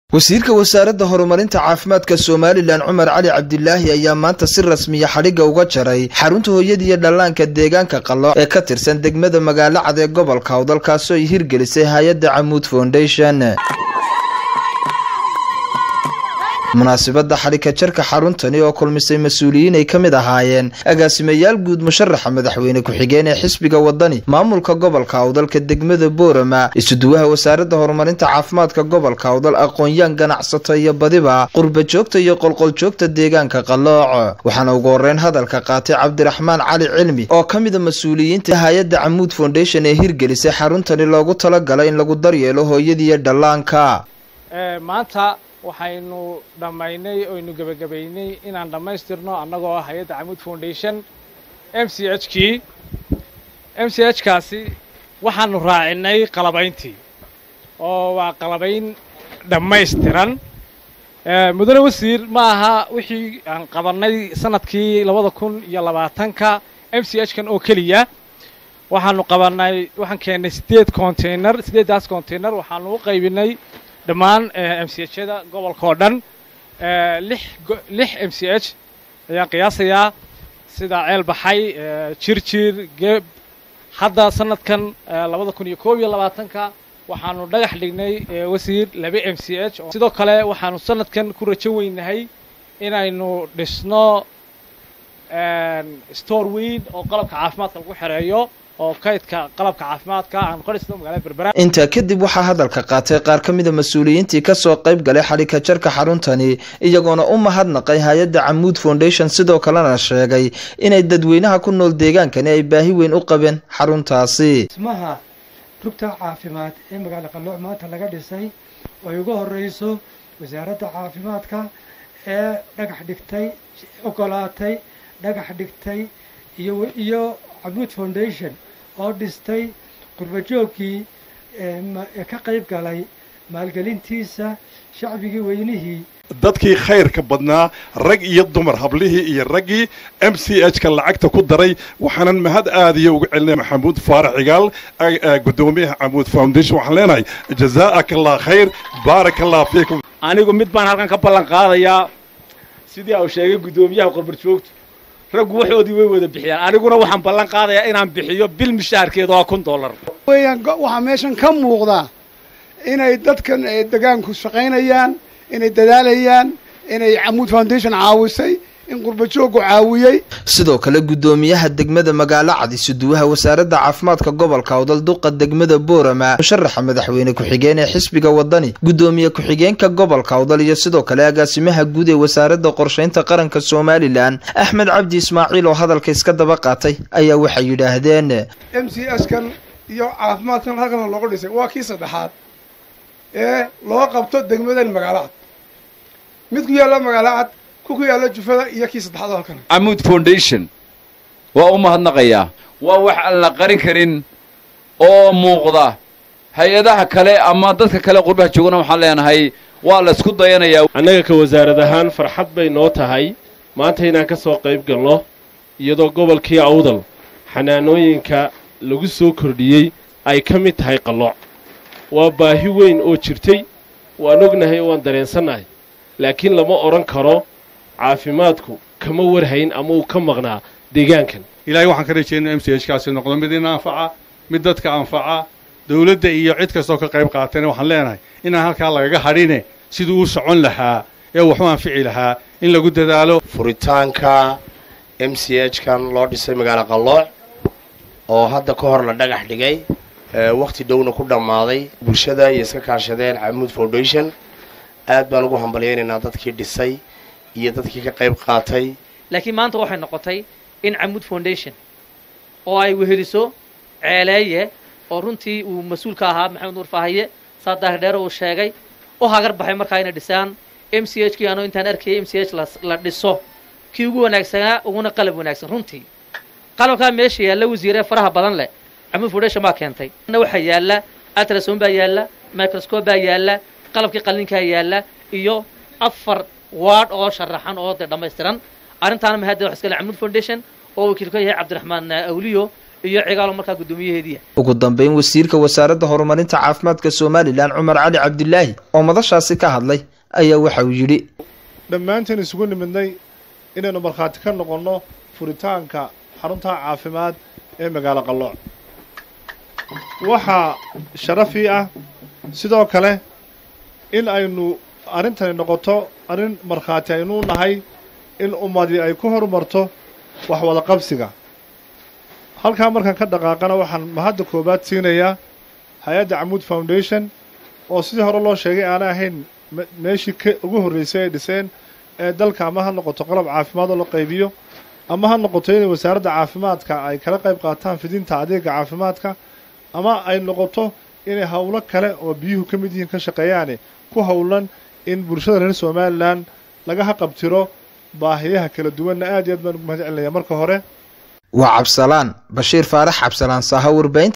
wasiirka wasaaradda horumarinta caafimaadka somalilan cumar cali cabdilaahi ayaa maanta si rasmiya xadhigga uga jaray xarunta hooyada iyo dhallaanka deegaanka qallo ee ka tirsan degmada magaalo cad ee gobolka hawdalkaasoo ay hirgelisay hay-adda camuud foundation munaasibadda xadhigka jarka xaruntani oo kulmisay mas-uuliyiin ay ka mid ahaayeen agaasimayaal guud musharaxa madaxweyne ku-xigeen ee xisbiga wadani maamulka gobolka awdalka degmada boorama isuduwaha wasaaradda horumarinta caafimaadka gobolka awdal aqoon-yaan ganacsato iyo badiba qurba joogta iyo qolqoljoogta deegaanka qalooc waxaana ugu horeyn hadalka qaatay cabdiraxmaan cali cilmi oo ka mida mas-uuliyiinta hay-adda camuud foundation ee hirgelisay xaruntani loogu talagalay in lagu daryeelo hooyadiiyo dhallaanka waxaynu dhammaynay oynu gebagabaynay inaan dhammaystirno annagoo ah hay-adda camuud foundation m c h kii m c h kaasi waxaanu raacinay qalabayntii oo waa qalabayn dhammaystiran mudane wasiir ma aha wixii aan qabannay sanadkii labada kun iyo labaatanka m c h kan oo keliya waxaanu qabannay waxaan keennay siddeed container siddeeddaas container waxaanu u qaybinay dhammaan m c h yada gobolka oo dhan lix lix m c h ayaan qiyaasayaa sida ceel baxay jirjir geeb hadda sanadkan labada kun iyo koob iyo labaatanka waxaanu dhagax dhignay wasiir laba m c h sidoo kale waxaanu sanadkan ku rajo weynahay inaynu dhisno store weyn oo qalabka caafimaadka lagu xereeyo oo kaydka qalabka caafimaadka aan qorisno magaalada berbera intaa kadib waxaa hadalka qaatay qaar ka mida mas-uuliyiintii kasoo qayb galay xadhigka jarka xaruntani iyagoona u mahadnaqay hay-adda camuud foundation sidoo kalena sheegay inay dadweynaha ku nool deegaankani ay baahi weyn u qabeen xaruntaasi dhismaha rugta caafimaad ee magaalo qalooc maanta laga dhisay ay ugu horeyso wasaaradda caafimaadka ee dhagax dhigtay ogolaatay dhagax dhigtay iyo iyo camuud foundation oo dhistay qurbajoogkii ee ka qayb galay maalgelintiisa shacbigii weynihii dadkii khayrka badnaa rag iyo dumar hablihii iyo raggii m c h ka lacagta ku daray waxaanan mahad aadiya uga celinaya maxamuud faarax cigaal guddoomiyaha camuud foundation waxaan leenahay jazaa'aka allah khayr baaraka allah fiikum anigu mid baan halkan ka ballan qaadayaa sidii uu sheegay guddoomiyaha qorbarjoogtu raggu waxoodii way wada bixiyaan aniguna waxaan ballan qaadayaa inaan bixiyo bil mishaarkeeda waa kun dollar weeyaan waxaa meeshan ka muuqda inay dadkan degaanku shaqaynayaan inay dadaalayaan inay camuud foundation caawisay in qurbajoogu caawiyey sidoo kale guddoomiyaha degmada magaalo cad isuduwaha wasaaradda caafimaadka gobolka awdal duqa degmada boorama musharaxa madaxweyne ku-xigeen ee xisbiga wadani guddoomiye ku-xigeenka gobolka awdal iyo sidoo kale agaasimaha guud ee wasaaradda qorshaynta qaranka somalilan axmed cabdi ismaaciil oo hadalka iska daba qaatay ayaa waxay yidhaahdeen m c s kan iyo caafimaadkan halkan loogu dhisay waa kii saddexaad ee loo qabto degmadan magaalo cad mid ku yaalla magaalo cad ku yaalla jufada iyo kii saddexaad oo halkan camuud foundation waa u mahadnaqayaa waa wax aan la qarin karin oo muuqda hay-adaha kale ama dadka kale qurbaha joogana waxaan leenahay waa la isku dayanayaa annaga ka wasaarad ahaan farxad bay noo tahay maanta inaan ka soo qayb galno iyadoo gobolkii awdal xanaanooyinka lagu soo kordhiyey ay ka mid tahay qallooc waa baahi weyn oo jirtay waan ognahay oo waan dareensannahay laakiin lama odhan karo caafimaadku kama warhayn ama uu ka maqnaa deegaankan ilaahay waxaan ka rajeynaa m c h kaasi noqdo mid ina anfaca mid dadka anfaca dawladda iyo cid kastoo ka qayb qaatayna waxaan leenahay inaan halkaa lagaga hadhine siduu u socon lahaa ee waxu anfici lahaa in lagu dadaalo furitaanka m c h kan loo dhisay magaalo qallooc oo hadda ka hor la dhagax dhigay wakhti dhowna ku dhammaaday bulshada iyo iska kaashadeen camuud foundation aad baan ugu hambalyaynaynaa dadkii dhisay iyo dadkii ka qayb qaatay laakiin maanta waxay noqotay in camuud foundation oo ay weheliso ceeleeye oo runtii uu mas-uul ka ahaa maxamed nuur faahaye saa daahidheero uu sheegay u hagar baxay markaa inay dhisaan m c h kii anoo intaan arkayay m c h la dhiso kii ugu wanaagsanaa uguna qalab wanaagsan runtii qalabkaa meesha yaalla wasiiree faraha badan leh camuud foundation baa keentay waxaa yaalla atrason baa yaalla microscope baa yaalla qalabkii qallinkaa yaalla iyo afar waad oo sharaxan oo dee dhammaystiran arrintaana mahadda wax iskale camuud foundation oo wakiil ka yahay cabdiraxmaan awliyo iyo cigaalo markaa guddoomiyaheediia ugu dambeyn wasiirka wasaaradda horumarinta caafimaadka somalilan cumar cali cabdilaahi oo madashaasi ka hadlay ayaa waxa uu yidhi dhammaanteen isugu nimidnay inaynu markhaati ka noqonno furitaanka xarunta caafimaad ee magaalo qallooc waxaa sharafii ah sidoo kale in aynu arrintani noqoto arrin markhaati aynuu nahay in ummadii ay ku horumarto wax wada qabsiga halkaa markaan ka dhaqaaqana waxaan mahadda koowaad siinayaa hay-adda camuud foundation oo sidii hore loo sheegay aanay ahayn meeshii ka ugu horreysay ay dhiseen ee dalka ama ha noqoto qalab caafimaad oo la qaybiyo ama ha noqoto inay wasaaradda caafimaadka ay kala qayb qaataan fidinta adeega caafimaadka ama ay noqoto inay howlo kale oo biyuhu ka mid yihiin ka shaqeeyaane ku howlan in bulshada reer somalilan laga haqabtiro baahiyaha kala duwanna aad iyo aad baan ugu mahad celinaya marka hore waa cabsalaan bashiir faarax cabsalaan saaha warbahinta